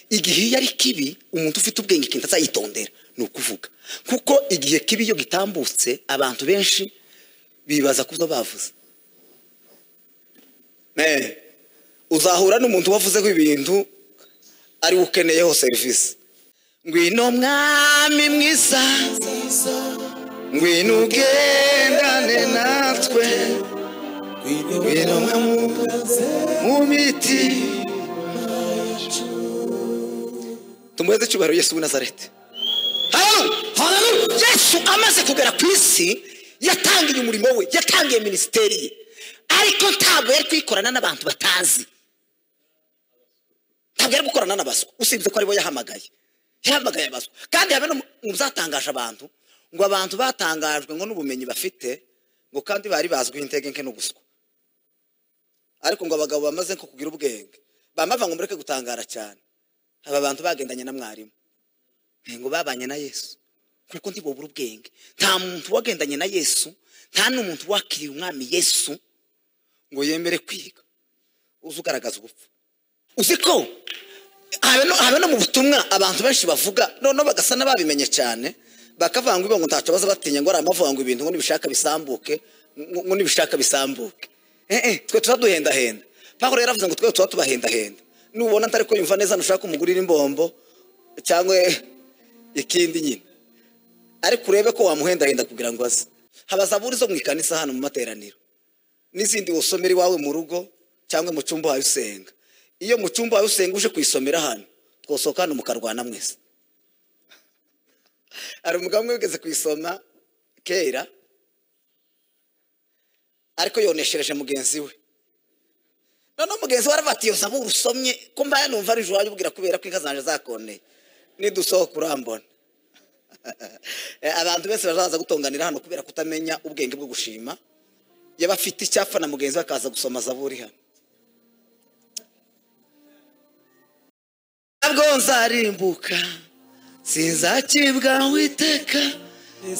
igihe iyo ari kibi umuntu ufite ubwenge ikintu azayitondera ni ukuvuga kuko igihe kibi iyo gitambutse abantu benshi bibaza kuzo bavuze uzahura n'umuntu wavuzeho ibintu ari we ukeneyeho serivisi ngwino mwami mwiza ngwino ugendane natwe ngwino mu miti tumuheze icyubahiro yesu w'i nazareti hararu yesu amaze kugera ku isi yatangiye umurimo we yatangiye minisiteri ye ariko ntabwo yari kuyikorana n'abantu batazi ntabwo yari gukorana n'abaswa usibye ko aribo yahamagaye yahamagaye abaswa kandi habe no mu byatangaje abantu ngo abantu batangajwe ngo n'ubumenyi bafite ngo kandi bari bazwiho intege nke n'ubuswa ariko ngo abagabo bamaze nko kugira ubwenge bamava ngo mureke gutangara cyane aba bantu bagendanye na mwarimu ngo babanye na yesu kuko ntibubure ubwenge nta muntu wagendanye na yesu nta n'umuntu wakiriye umwami yesu ngo yemere kwiga uzi ugaragaza ubupfu uzi ko habe no mu butumwa abantu benshi bavuga noneho bagasa n'ababimenye cyane bakavanga ngo ntacyo baza batinya ngo aramavuga ngo ibintu ngo nibishaka bisambuke ngo nibishaka bisambuke twe turaduhendahenda paul yaravuze ngo twe tuba tubahendahenda nubona atari ko yumva neza ntushaka umugurira imbombo cyangwa ikindi nyine ariko urebe ko wamuhendahenda kugira ngo aze haba zaburi zo mu ikanisa hano mu materaniro n'izindi usomera iwawe mu rugo cyangwa mu cyumba wawe usenga iyo mu cyumba wawe usenga uje kuyisomera hano twasohoka hano mukarwana mwese hari umugabo umwe wigeze kuyisoma kera ariko yoneshereje mugenzi we noneho mugenzi we aravuga ati iyo zaburi usomye ko mbaya numva ari joro ubwira kubera ko inka zanjye zakoneye nidusohoka urambona abantu benshi bazaza gutonganira hano kubera kutamenya ubwenge bwo gushima yaba afite icyapa na mugenzi we akaza gusoma zaburi hano ntabwo nzarimbuka sinzakibwa witeka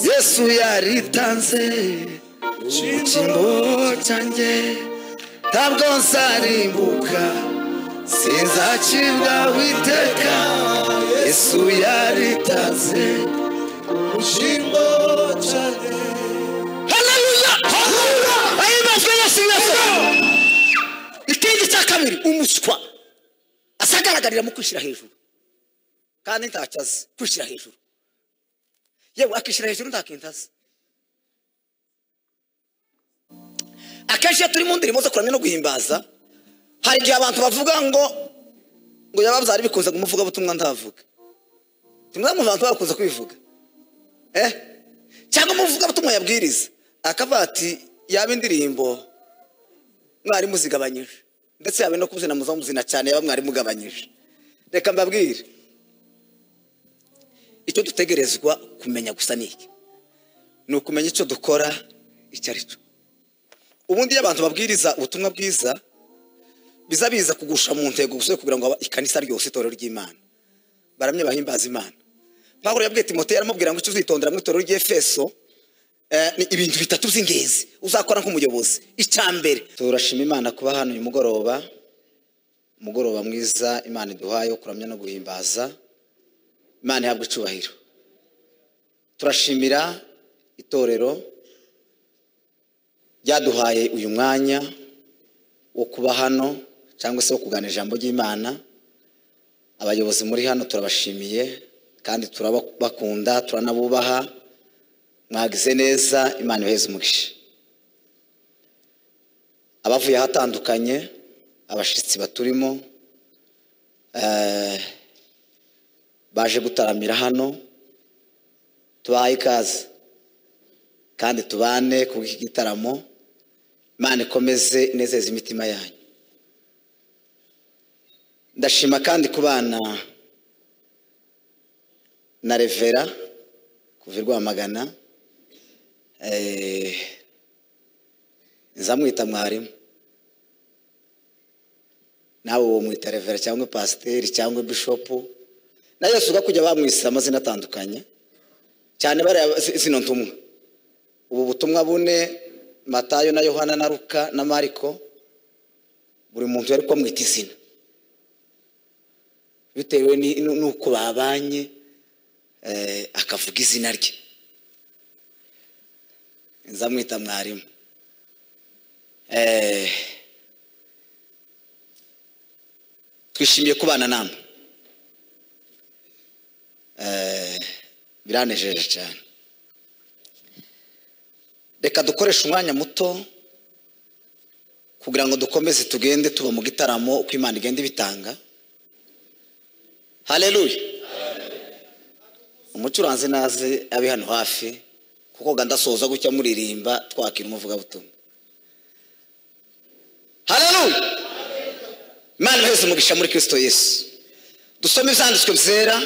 yesu yaritanze icyimbo cyanjye ntabwo nzarimbuka sinzacibwa witeka yesu yaritaze ubushimbo cyane haleluya haleluya ayimajwe yesu yesu ikindi cya kabiri umuswa asagaragarira mu kwishyira hejuru kandi ntacyo azi kwishyira hejuru yewe akishyira hejuru nta kintu azi akenshi iyo turi mu ndirimbo zo kuramya no guhimbaza hari igihe abantu bavuga ngo ngo yaba byari bikunze kumuvuga butumwa ntavuga tumwe mu bantu bakunze kwivuga eh cyangwa umuvuga butumwa yabwiriza akavuga ati yaba indirimbo mwari muzigabanyije ndetse yaba no kuzina muzo muzina cyane yaba mwari mugabanyije reka mbabwire icyo dutegerezwa kumenya gusa ni iki ni ukumenya icyo dukora icyo ari cyo ubundi iyo abantu babwiriza ubutumwa bwiza biza biza kugusha mu ntego gusa kugira ngo ikanisa ryose itorero ry'imana baramye bahimbaza imana pawulo yabwiye timote aramubwira ngo icyo uzitondera mu itorero ry'efeso ni ibintu bitatu by'ingenzi uzakora nk'umuyobozi icya mbere turashima imana kuba hano uyu mugoroba umugoroba mwiza imana iduhaye wo kuramya no guhimbaza imana ihabwa icyubahiro turashimira itorero ryaduhaye uyu mwanya wo kuba hano cyangwa se wo kuganira ijambo ry'imana abayobozi muri hano turabashimiye kandi turabakunda turanabubaha mwagize neza imana ibaheze umugisha abavuye ahatandukanye abashyitsi baturimo baje gutaramira hano tubahaye ikaze kandi tubane ku bw'iki gitaramo imana ikomeze inezeza imitima yanyu ndashima kandi kubana na revera kuva i rwamagana nzamwita mwarimu nawe uwo mwita revera cyangwa pasiteri cyangwa bishopu na yose kujya bamwisira amazina atandukanye cyane bariya zino ntumwa ubu butumwa bune matayo na yohana na ruka na mariko buri muntu yari kumwita izina bitewe ni- nu- n'uko babanye eh, akavuga izina rye nzamwita mwarimu Eh, twishimiye kubana namwe Eh, biranejeje cyane reka dukoreshe umwanya muto kugira ngo dukomeze tugende tuba mu gitaramo uko imana igenda ibitanga haleluya umucuranzi naze abe hano hafi kuko gandasoza gutya muririmba twakira umuvugabutumwa haleluya imana iheze umugisha muri kirisito yesu dusome ibyanditswe byera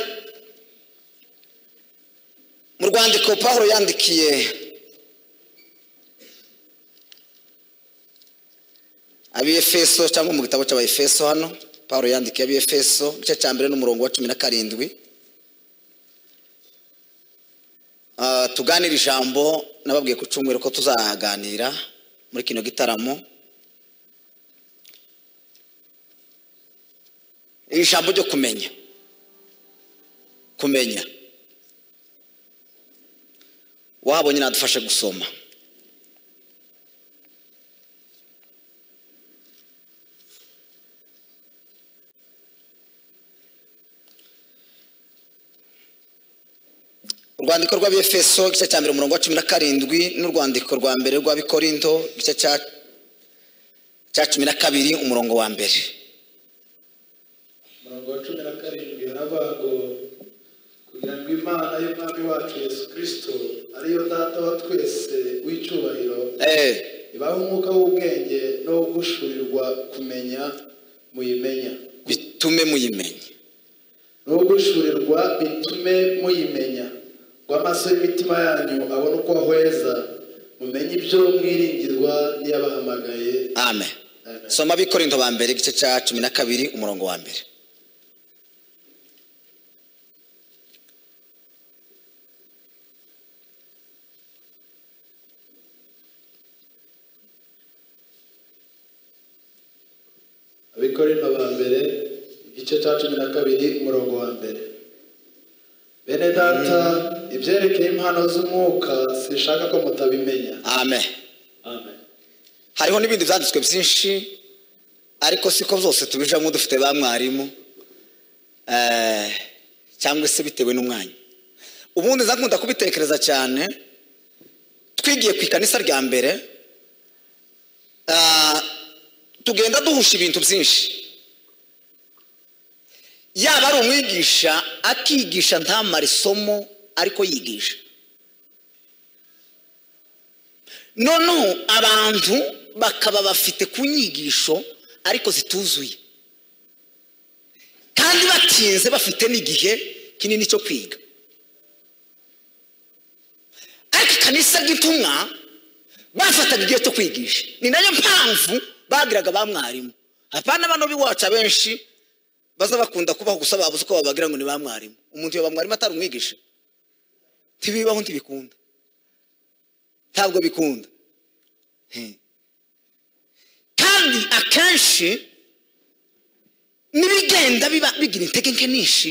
mu rwandiko paul yandikiye abefeso cyangwa mu gitabo cy'abefeso hano paul yandikiye abefeso igice cya mbere n'umurongo wa cumi na karindwi Ah, tuganire ijambo nababwiye ku cyumweru ko tuzaganira muri kino gitaramo ijambo ryo kumenya kumenya wabonye nadufashe gusoma urwandiko rw'abefeso igice cya mbere umurongo wa cumi na karindwi n'urwandiko rwa mbere rw'abikorinto igice cya cya cumi na kabiri umurongo wa mbere umurongo wa cumi na karindwi haravuga ngo kugira ngo imana y'umwami wacu yesu kirisito ariyo data wa twese w'icyubahiro eh, ibahe umwuka w'ubwenge no gushurirwa kumenya muyimenya bitume muyimenya no gushurirwa bitume muyimenya ngo amaso y'imitima yanyu abone uko ahweza mumenye ibyo mwiringirwa n'iyabahamagaye amen Amen. soma abikorinto ba mbere igice cya cumi na kabiri umurongo wa mbere abikorinto ba mbere igice cya cumi na kabiri umurongo wa mbere bene data ibyerekeye impano z'umwuka sinshaka ko mutabimenya amen amen hariho n'ibindi byanditswe byinshi ariko siko zose tubijamo dufite ba mwarimu Eh, cyangwa se bitewe n'umwanya ubundi nza nkunda kubitekereza cyane twigiye ku ikanisa rya mbere ah, tugenda duhusha ibintu byinshi yaba ari umwigisha akigisha ntamare isomo ariko yigisha noneho abantu bakaba bafite ku nyigisho ariko zituzuye kandi batinze bafite n'igihe kinini cyo kwiga ariko ikanisa ry'intumwa bafataga igihe cyo kwigisha ni nayo mpamvu bagiraga ba mwarimu apana bano b'iwacu abenshi baza bakunda kubaho gusa babuze uko babagira ngo ni ba mwarimu umuntu iyo ba mwarimu atari umwigisha ntibibaho ntibikunda ntabwo bikunda Hmm. kandi akenshi n'ibigenda biba bigira intege nke nyinshi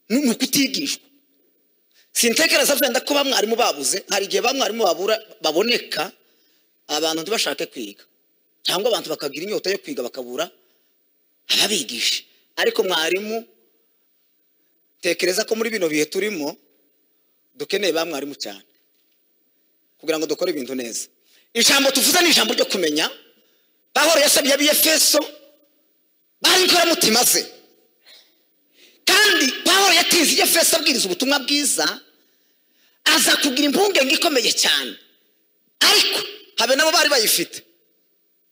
ni ni ukutigishwa sintekereza wenda ko ba mwarimu babuze hari igihe ba mwarimu babura baboneka abantu ntibashake kwiga cyangwa abantu bakagira inyota yo kwiga bakabura ababigisha ariko mwarimu tekereza ko muri bino bihe turimo dukeneye ba mwarimu cyane kugira ngo dukore ibintu neza ijambo tuvuze ni ijambo ryo kumenya pahoro yasabye abiyefeso bari inkoramutima ze kandi pahoro yatinze iyefeso abwiriza ubutumwa bwiza aza kugira impungenge ikomeye cyane ariko habe nabo bari bayifite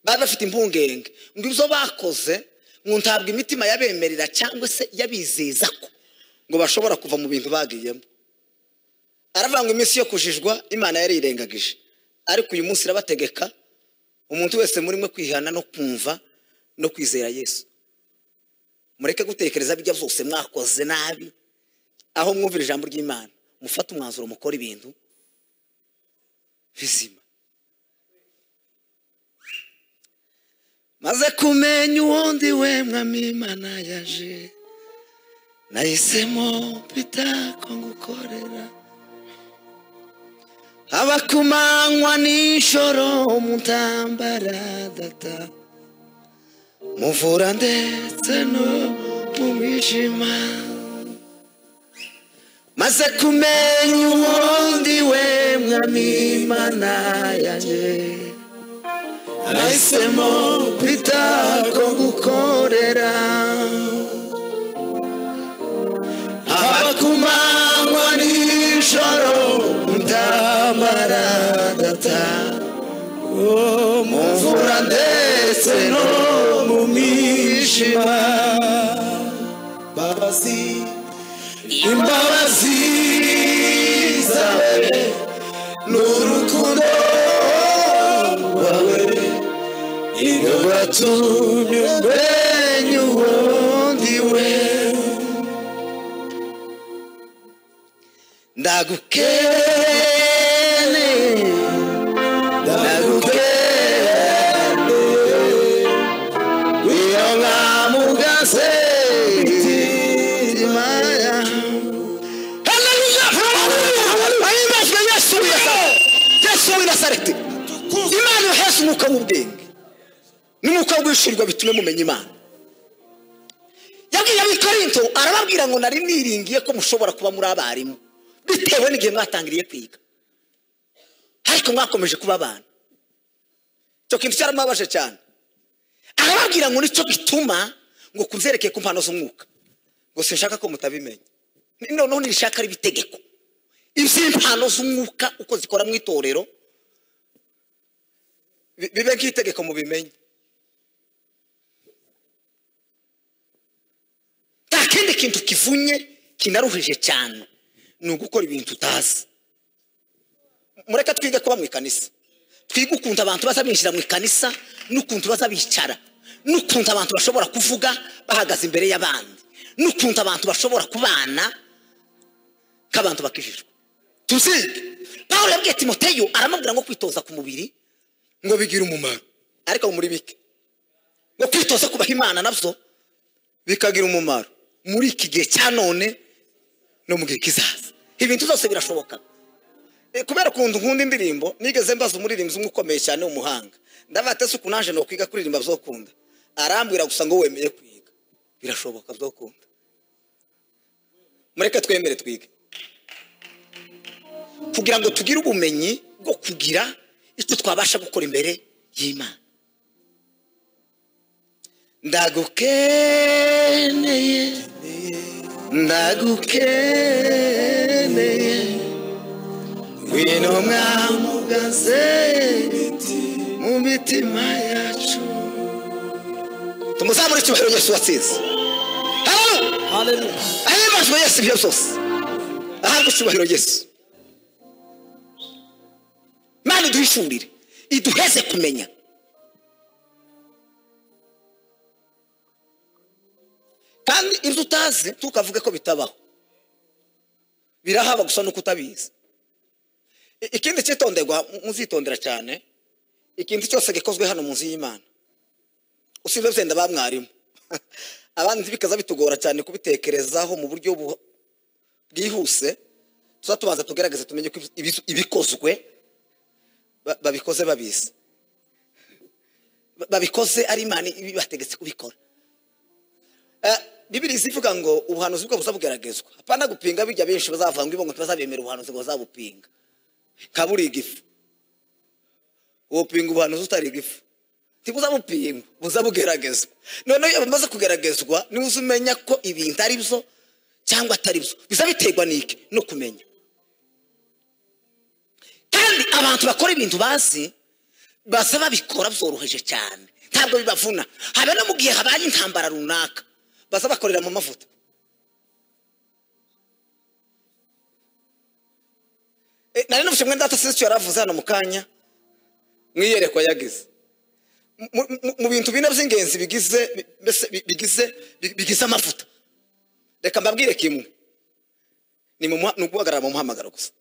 bari bafite impungenge ngo ibyo bakoze ngo ntabwo imitima yabemerera cyangwa se yabizeza ko ngo bashobora kuva mu bintu bagiyemo aravuga ngo iminsi yo kujijwa imana yarirengagije ariko uyu munsi irabategeka umuntu wese muri mwe kwihana no kumva no kwizera yesu mureke gutekereza bijya byose mwakoze nabi aho mwumvira ijambo ry'imana mufate umwanzuro mukora ibintu bizima maze kumenya uwo ndi we mwami imana yaje nahisemo ko ngukorera haba ku manywa n'ijoro mutambara data muvura ndetse no mu mwijima maze kumenya uwundi we mwami mana yanjye nahisemo kwita ko gukorera haba ku manywa n'ijoro ndamara data mu mvura ndetse no mu mwijima imbabazi imbabazi zawe n'urukundo rwawe iyo watumye umenya uwundi we ndagukeneye ndagukeneye iyo nkamugaze imitima yawe Haleluya! Haleluya! Ahimbazwe Yesu w'Inasareti! Yesu w'Inasareti! Imana yohesha umwuka w'ubwenge n'umwuka wo guhishurirwa bitume mumenya Imana yabwiye abikorinto arababwira ngo nari niringiye ko mushobora kuba muri abarimu bitewe n'igihe mwatangiriye kwiga ariko mwakomeje kuba abana icyo kintu cyaramubabaje cyane arababwira ngo nicyo gituma ngo kumwereke ku mpano z'umwuka ngo sinshaka ko mutabimenya noneho nirishaka riba itegeko iby'impano z'umwuka uko zikora mu itorero bi- bibe nk'itegeko mubimenye nta kindi kintu kivunye kinaruhije cyane ni ugukora ibintu utazi mureke twige kuba mu ikanisa twige ukuntu abantu baza binjira mu ikanisa n'ukuntu baza bicara n'ukuntu abantu bashobora kuvuga bahagaze imbere y'abandi n'ukuntu abantu bashobora kubana k'abantu bakijijwe tuzige pawulo yabwiye timoteyo aramubwira ngo kwitoza ku mubiri ngo bigire umumaro ariko muri bike ngo kwitoza kubaha imana nabyo bikagira umumaro muri iki gihe cya none no mu gihe kizaza ibintu byose birashoboka Eh, kubera ukuntu nkunda indirimbo nigeze mbaza umuririmbyi umwe ukomeye cyane w'umuhanga ndavuga ati ese ukuntu naje nokwiga kuririmba byokunda arambwira gusa ngo wemeye kwiga birashoboka byokunda mureke twemere twige kugira ngo tugire ubumenyi bwo kugira icyo twabasha gukora imbere y'imana ndagukeneye ndagukeneye ngwino mwamugaze mu mitima yacu tumuzamure icyubahiro yesu watsinze haleluya ahimbajwe yesu ibyo byose ahabwe icyubahiro yesu mana iduhishurire iduheze kumenya kandi ibyo utazi ntukavuge ko bitabaho birahaba gusa nuko utabizi I- ikindi cyitonderwa mu- muzitondera cyane ikintu cyose gikozwe hano munsi y'imana usibye byenda ba mwarimu abandi bikaza bitugora cyane kubitekerezaho mu buryo bu- bwihuse tuza tubanza tugerageze tumenye ko ibi- ibi- ibikozwe ba- babikoze babizi Ba- babikoze ari imana ibibategetse kubikora Eh, bibiri zivuga ngo ubuhanuzi bwo buzabugeragezwa apana gupinga bijya benshi bazavanga ibongo ntibazabemera ubuhanuzi ngo bazabupinga kaba uriga ifu wopinga ubuhanuzi utariga ifu ntibuzabupinga buzabugeragezwa noneho iyo bumaze kugeragezwa niba uza umenya ko ibintu ari byo cyangwa atari byo biza biterwa n'iki no kumenya kandi abantu bakora ibintu bazi baza babikora byoroheje cyane ntabwo bibavuna haba no mu gihe habaye intambara runaka baza bakorera mu mavuta Eh, nari n'ubushe mwenda atasize icyo yari avuze hano mu kanya mu iyerekwa yagize Mu- mu- mu bintu bine by'ingenzi bigize bi- mbese bi- bigize bi- bigize amavuta reka mbabwire kimwe ni mu muha- ni uguhagarara mu muhamagaro gusa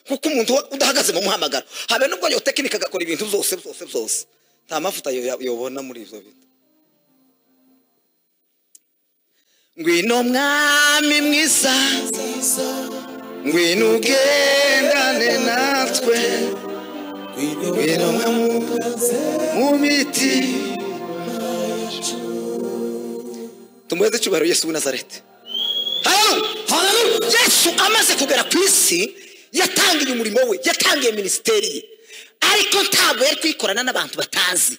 kuko umuntu uba udahagaze mu muhamagaro habe nubwo yo tekinike agakora ibintu byose byose byose nta mavuta yo- yobona muri ibyo bintu ngwino mwami mwiza ngwino ugendane natwe ngwino mwami mu miti tumuheze icyubahiro yesu w'i nazareti hararu hararu yesu amaze kugera ku isi yatangiye umurimo we yatangiye minisiteri ye ariko ntabwo yari kwikorana n'abantu batazi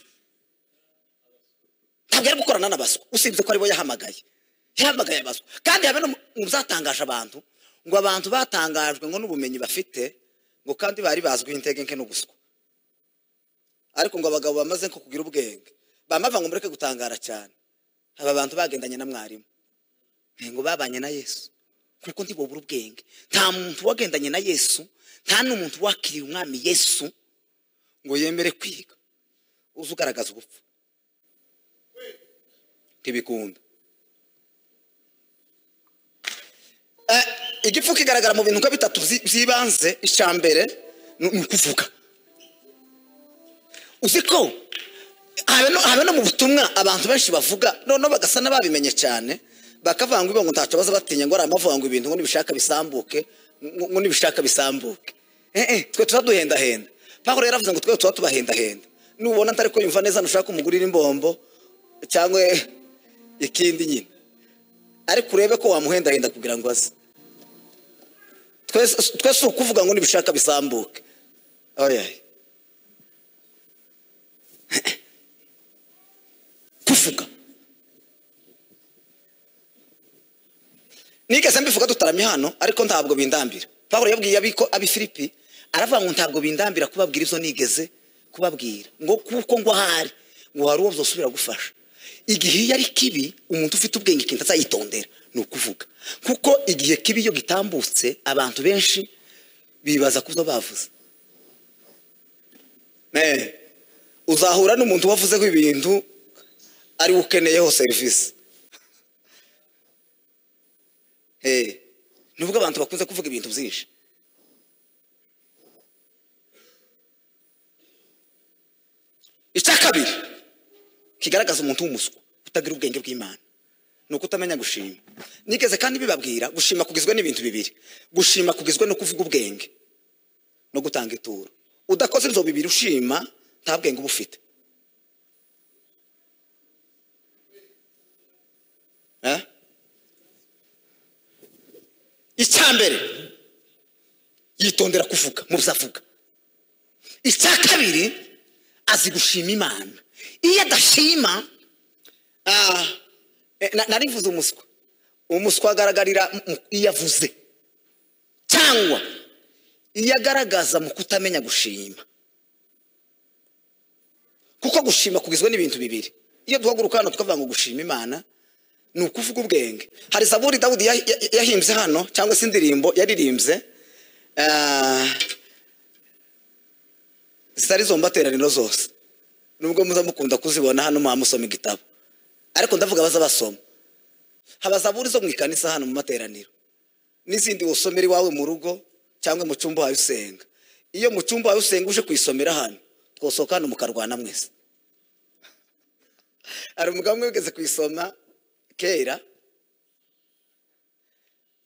ntabwo yari gukorana n'abaswa usibye ko aribo yahamagaye yahamagaye abaswa kandi habe no mu byatangaje abantu ngo abantu batangajwe ngo n'ubumenyi bafite ngo kandi bari bazwiho intege nke n'ubuswa ariko ngo abagabo bamaze nko kugira ubwenge bamava ngo mureke gutangara cyane aba bantu bagendanye na mwarimu ngo babanye na yesu kuko ntibubure ubwenge nta muntu wagendanye na yesu nta n'umuntu wakiriye umwami yesu ngo yemere kwiga uzi ugaragaza ubupfu ntibikunda Eh, igifu kigaragara mu bintu nka bitatu byi- by'ibanze icya mbere ni ni ukuvuga uzi ko habe no- habe no mu butumwa abantu benshi bavuga noneho bagasa n'ababimenye cyane bakavuga ngo ibo ngo ntacyo baza batinya ngo ari amavuga ngo ibintu ngo nibishaka bisambuke ngo ngo nibishaka bisambuke eh eh twe turaduhendahenda pawulo yaravuze ngo twe tuba tubahendahenda nubona atari kuyumva neza ntushaka umugurira imbombo cyangwa ikindi nyine ariko urebe ko wamuhendahenda kugira ngo aze twese twese ni ukuvuga ngo nibishaka bisambuke oya kuvuga nigeze mbivuga tutaramye hano ariko ntabwo bindambira pawulo yabwiye abiko abifilipi aravuga ngo ntabwo bindambira kubabwira ibyo nigeze kubabwira ngo kuko ngo ahari ngo hari uwo byosubira gufasha igihe iyo ari kibi umuntu ufite ubwenge kintu azayitondera ni ukuvuga kuko igihe kibi iyo gitambutse abantu benshi bibaza ku byo bavuze Eh, uzahura n'umuntu wavuzeho ibintu ariwe ukeneyeho serivisi Eh, nubwo abantu bakunze kuvuga ibintu byinshi icya kabiri kigaragaza umuntu w'umuswa utagira ubwenge bw'imana ni uko utamenya gushima nigeze kandi bibabwira gushima kugizwe n'ibintu bibiri gushima kugizwe no kuvuga ubwenge no gutanga ituro udakoze ibyo bibiri ushima nta bwenge uba ufite Eh? icya mbere yitondera kuvuga mu byo avuga icya kabiri azi gushima imana iyo adashima ah, eh, na- narivuze umuswa umuswa agaragarira mu- mu- iyo avuze cyangwa iyo agaragaza mu kutamenya gushima kuko gushima kugizwe n'ibintu bibiri iyo duhaguruka hano tukavuga ngo gushima imana ni ukuvuga ubwenge hari zaburi dawudi ya- ya- yahimbye hano cyangwa se indirimbo yaririmbye ah, zitari zo mbateraniro zose nubwo muza mukunda kuzibona hano muba musoma igitabo ariko ndavuga abaza basoma haba zaburi zo mu ikanisa hano mu materaniro n'izindi usomera iwawe mu rugo cyangwa mu cyumba wawe usenga iyo mu cyumba wawe usenga uje kuyisomera hano twasohoka hano mukarwana mwese hari umugabo umwe wigeze kuyisoma kera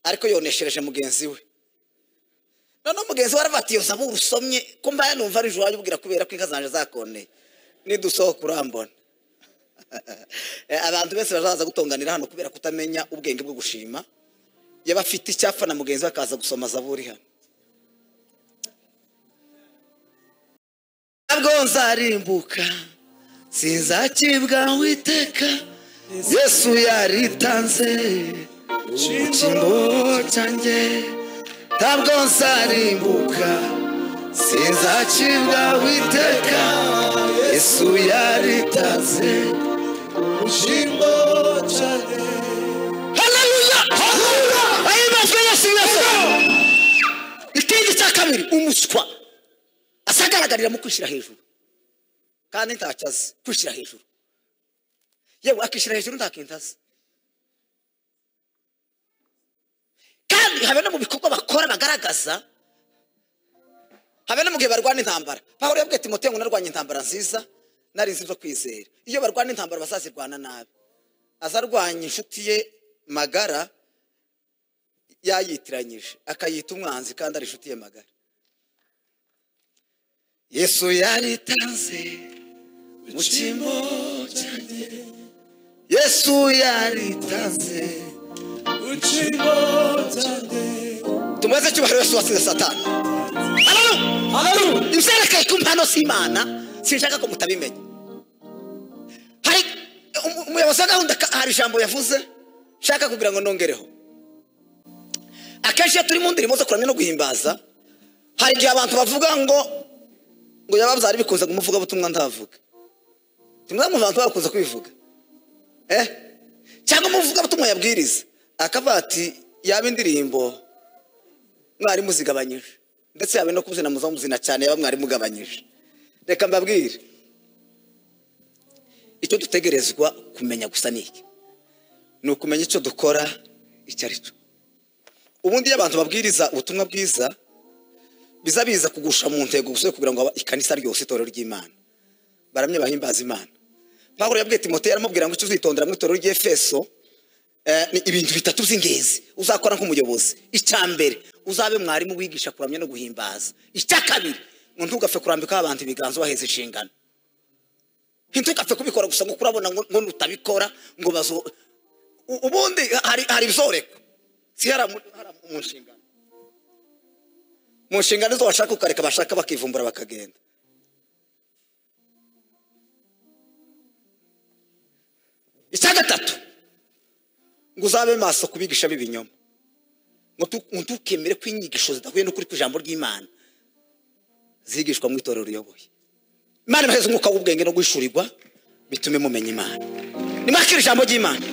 ariko yoneshereje mugenzi we noneho mugenzi we aravuga ati iyo zaburi usomye ko mbaya numva ari iwawe ubwira kubera ko inka zanjye zakoneye nidusohoka urambona Eh, abantu benshi bazaza gutonganira hano kubera kutamenya ubwenge bwo gushima yaba afite icyapa na mugenzi we akaza gusoma zaburi hano ntabwo nzarimbuka sinzakibwa witeka yesu yaritanze ubukingo cyanjye ntabwo nzarimbuka sinzakibwa witeka yesu yaritanze ubukingo cyanjye haleluya haleluya ayibazwe yesu yesu ikindi cya kabiri umuswa asagaragarira mu kwishyira hejuru kandi ntacyo azi kwishyira hejuru yewe akishyira hejuru nta kintu azi kandi habe no mu bikorwa bakora bagaragaza habe no mu gihe barwana intambara pawulo yabwiye timoteyo ngo narwanye intambara nziza nari nzi zo kwizera iyo barwana intambara bazazirwana nabi azarwanya inshuti ye magara yayitiranyije akayita umwanzi kandi ari inshuti ye magara yesu yaritanze mu cyimbo cyanjye yesu yaritanze Uchimbo chande tumubaze icyubahiro yesu wasize satani hararu hararu ibyerekeye ku mpano z'imana sinshaka ko mutabimenya hari umu- umuyobozi wa gahunda ka- hari ijambo yavuze nshaka kugira ngo nongereho akenshi iyo turi mu ndirimbo zo kuramya no guhimbaza hari igihe abantu bavuga ngo ngo yaba byari bikunze kumuvuga butumwa ntavuga tumwe mu bantu bakunze kubivuga eh cyangwa umuvugabutumwa yabwiriza akavuga ati yaba indirimbo mwarimu zigabanyije ndetse yaba no kuzina muzo muzina cyane yaba mwarimu ugabanyije reka mbabwire icyo dutegerezwa kumenya gusa ni iki ni ukumenya icyo dukora icyo ari cyo ubundi iyo abantu babwiriza ubutumwa bwiza biza biza kugusha mu ntego gusa yo kugira ngo aba- ikanisa ryose itorero ry'imana baramye bahimbaza imana pawulo yabwiye timoteyo aramubwira ngo icyo uzitondera mu itorero ry'efeso eh, ni ibintu bitatu by'ingenzi uzakora nk'umuyobozi icya mbere uzabe mwarimu wigisha kuramya no guhimbaza icya kabiri ngo ntugapfe kurambikaho abantu ibiganza ubaheza inshingano ntitugapfe kubikora gusa ngo kurabona ngo ngo nutabikora ngo bazo U- ubundi hari hari ibyoreka si hari amu- hari amu- mu nshingano mu nshingano zo washaka ukareka bashaka bakivumbura bakagenda icya gatatu ngo uzabe maso kubigisha b'ibinyoma ngo tu- ngo ntukemere ko inyigisho zidahuye n'ukuri kw'ijambo ry'imana zigishwa mu itorero uyoboye imana ibaheze umwuka w'ubwenge no guhishurirwa bitume mumenya imana nimwakira ijambo ry'imana